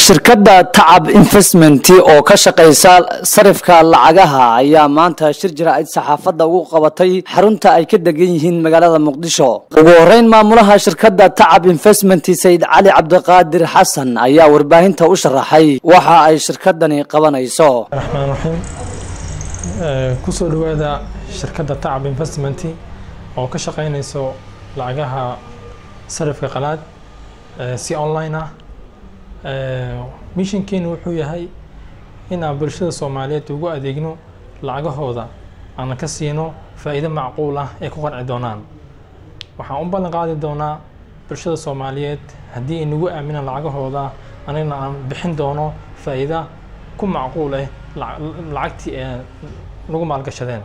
shirkadda tacab investment oo ka shaqaysa sarifka lacagaha ayaa maanta shir jira-id saxaafadda ugu qabatay xarunta ay ka degan yihiin magaalada muqdisho ugu horeyn maamulaha shirkadda tacab investment sayid cali cabdiqaadir xasan ayaa warbaahinta u sharaxay waxa ay shirkadani qabanayso raxmaan raxiim kusoo dhawaada shirkadda tacab investment oo ka shaqaynayso lacagaha sarifka qalaad si online ah mishinkeenu wuxuu yahay inaan bulshada soomaaliyeed ugu adeegno lacagahooda aanan ka siino faa'iido macquul ah ay ku qanci doonaan waxaan u ballan qaadi doonaa bulshada soomaaliyeed haddii ay nagu aaminaan lacagahooda anigna aan bixin doono faa'iida ku macquul ah lacagtii ee nagu maalgashadeen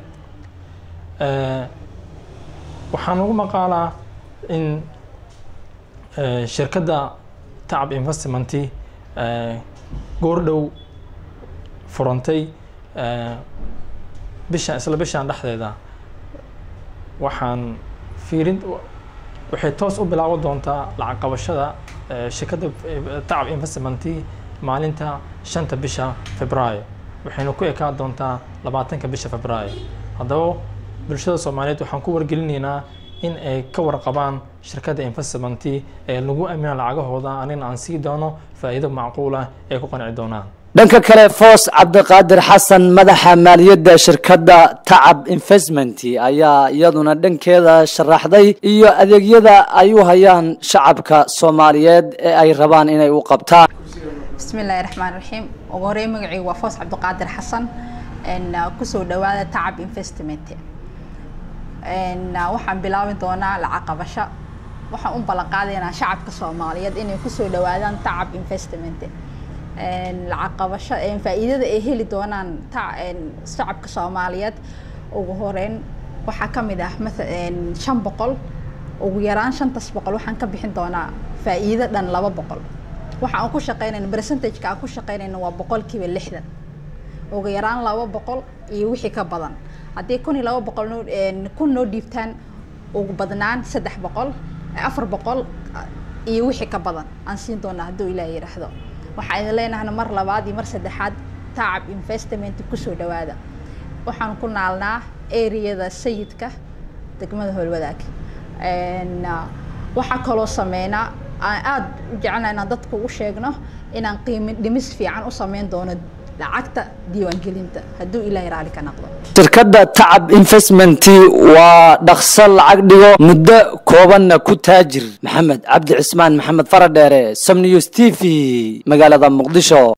waxaan ugu maqaalaa in shirkadda tacab investment goordhow furantay bishan isla bishan dhexdeeda waxaan fiirin waxay toos u bilaaban doontaa lacag qabashada shirkadda tacab investment maalinta shanta bisha februaayo waxayna ku ekaan doontaa labaatanka bisha februaayo haddaba bulshada soomaaliyeed waxaan ku wargelinaynaa in ay ka warqabaan shirkadda investment ee lagu aamina lacagahooda anigna aan sii doono faa'iido macquulah ay ku qanci doonaan dhanka kale foos cabdiqaadir xasan madaxa maaliyadda shirkadda tacab investment ayaa iyaduna dhankeeda sharaxday iyo adeegyada ay u hayaan shacabka soomaaliyeed ee ay rabaan inay u qabtaan bismi illaahi raxmaan raxiim ugu horey magacaygu waa foos cabdiqaadir xasan kusoo dhawaada tacab investment waxaan bilaabi doonaa lacag qabasho waxaan u ballan qaadaynaa shacabka soomaaliyeed inay kusoo dhawaadaan tacab investment lacag qabasho faa'iidada ay heli doonaan shacabka soomaaliyeed ugu horeyn waxaa ka mid ah shan boqol ugu yaraan shantas boqol waxaan ka bixin doonaa faa'iido dhan laba boqol waxa aan ku shaqeynayna percentageka aan ku shaqeynayna waa boqolkiiba lixdan ugu yaraan laba boqol iyo wixii ka badan haddii kun iyo laba boqol noo kun noo dhiibtaan ugu badnaan saddex boqol afar boqol iyo wixii ka badan aan siin doonaa hadduu ilaah yidhaahdo waxaa idin leenahna mar labaad iyo mar saddexaad tacab investment kusoo dhawaada waxaan ku naalnaa areada sayidka degmada howlwadaag waxaa kaloo sameynaa aan aada u jecelna inaan dadka u sheegno inaan qiimi dhimis fiican u sameyn doono lacagta diiwaangelinta hadduu ilaahay raali ka noqdo shirkadda tacab investment waa dhaqso lacag dhigo muddo koobanna ku taajir maxamed cabdi cismaan maxamed faradheere som news t v magaalada muqdisho